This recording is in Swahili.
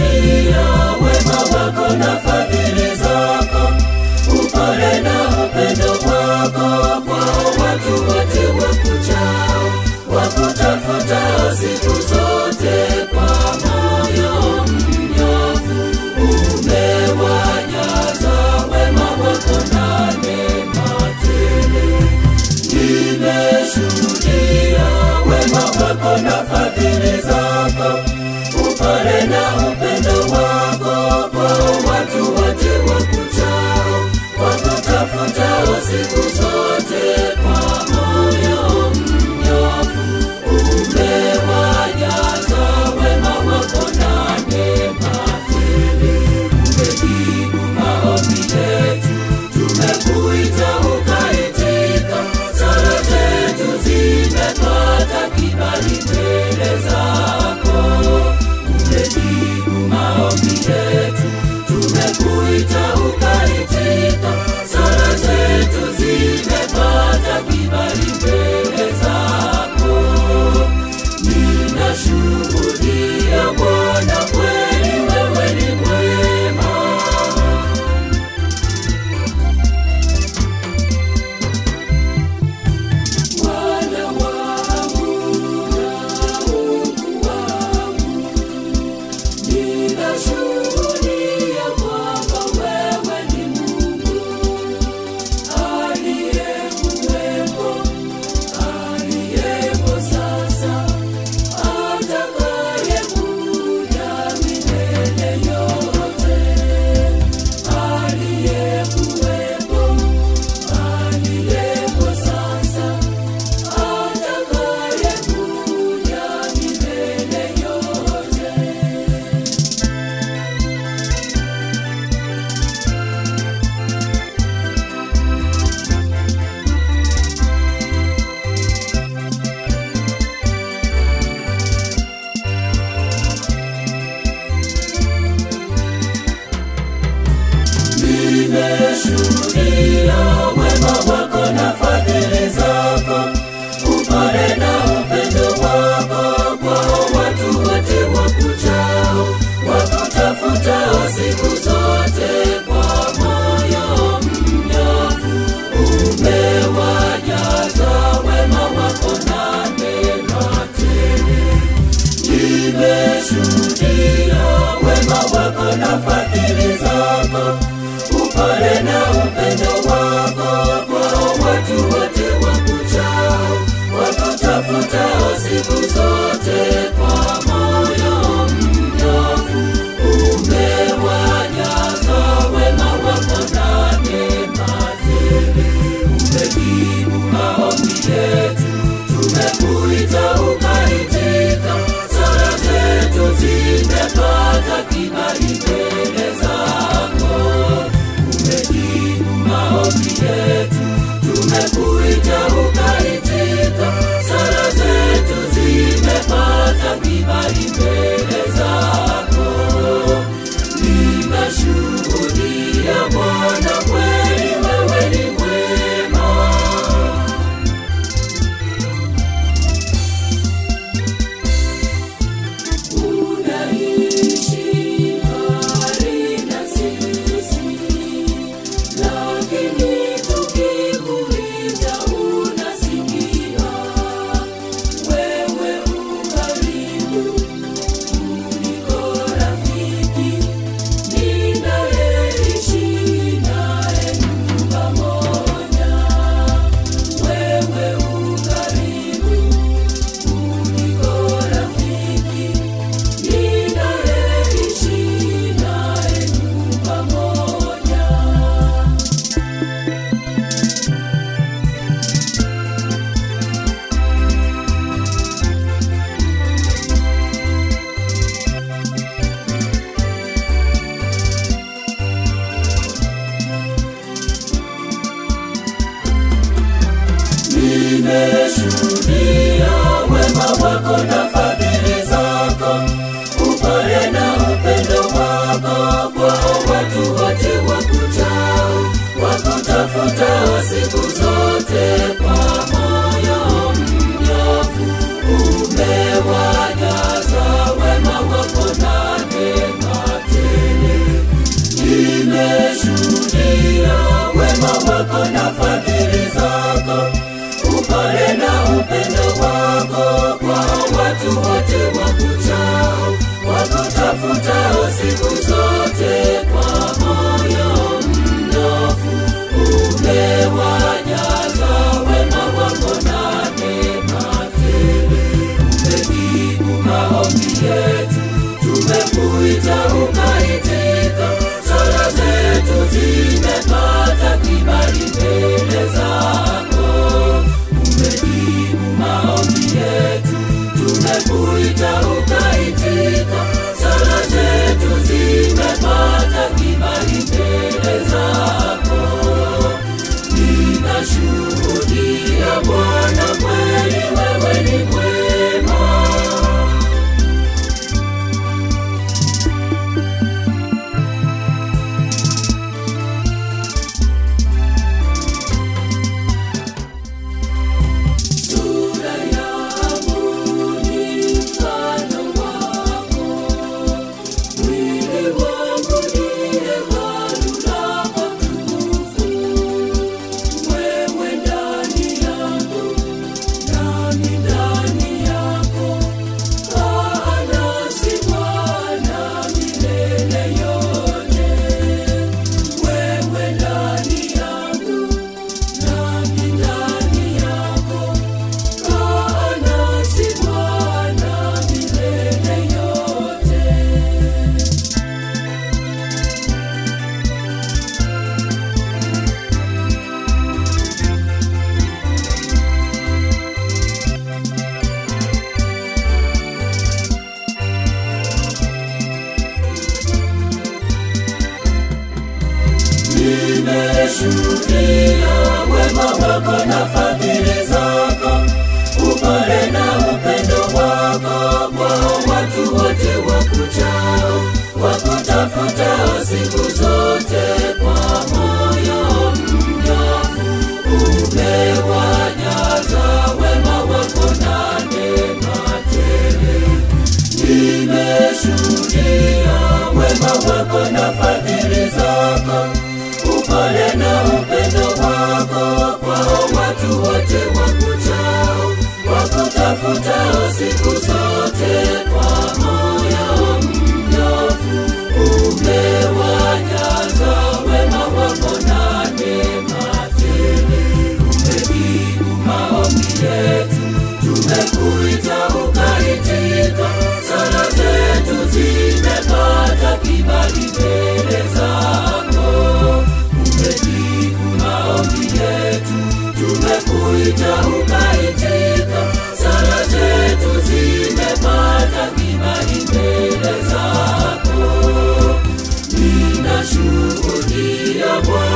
nimeshuhudia wema wako na fadhili zako, upole na upendo wako kwao watu wote wakuchao, wakutafutao siku zote kwa moyo mnyofu. Umewajaza wema wako na neema tele. Nimeshuhudia wema wako na fadhili zako, upole na upendo wako kwao watu wote wakuchao, wakutafutao siku zote kwa moyo mnyofu. Umewajaza wema wako na neema tele. Umejibu maombi yetu, tumekuita ukaitika, sala zetu zimepata kibali mbele zako. Umejibu maombi yetu, tumekuita ukaitika, sala zetu zimepata kibali mbele zako. Ninashuhudia Bwana, kweli wewe ni mwema. Bwana wangu na Mungu wangu, ninashuhudia kwamba wewe ni Mungu aliyekuwepo, aliyepo sasa, atakayekuja milele yote, aliyekuwepo, aliyepo sasa atakayekuja milele yote. Nimeshuhudia wema wako na fadhili zako, upole na upendo wako kwao watu wote wakuchao, wakutafutao siku zote kwa moyo mnyofu. Umewajaza wema wako na neema tele. Nimeshuhudia wema wako na fadhili zako, upole na upendo wako kwao watu wote wakuchao, wakutafutao siku zote kwa moyo mnyofu. Umewajaza wema wako na neema tele. Umejibu maombi yetu, tumekuita ukaitika, sala zetu zimepata kibali mbele zako. Umejibu maombi yetu, tumekuita ukaitika, sala zetu zimepata kibali mbele zako. Ninashuhudia Bwana, kweli wewe ni mwema. Unaishi mbali na sisi, lakini tukikuita unasikia. Wewe ukaribu kuliko rafiki, ninayeishi naye nyumba moja. Wewe ukaribu kuliko rafiki ninayeishi naye nyumba moja. Nimeshuhudia wema wako na fadhili zako, upole na upendo wako kwao watu wote wakuchao, wakutafutao siku zote kwa moyo mnyofu. Umewajaza wema wako na neema fadhili zako, upole na upendo wako kwao watu wote wakuchao, wakutafutao siku zote kwa moyo mnyofu. Umewajaza wema wako na neema tele. Nimeshuhudia wema wako na fadhili zako, upole na upendo wako kwao watu wote wakuchao, wakutafutao siku zote kwa moyo mnyofu. Umewajaza wema wako na neema tele. Umejibu maombi yetu, tumekuita ukaitika, sala zetu zimepata kibali mbele zako. Umejibu maombi yetu, tumekuita ukaitika, sala zetu zimepata kibali mbele zako. Ninashuhudia Bwana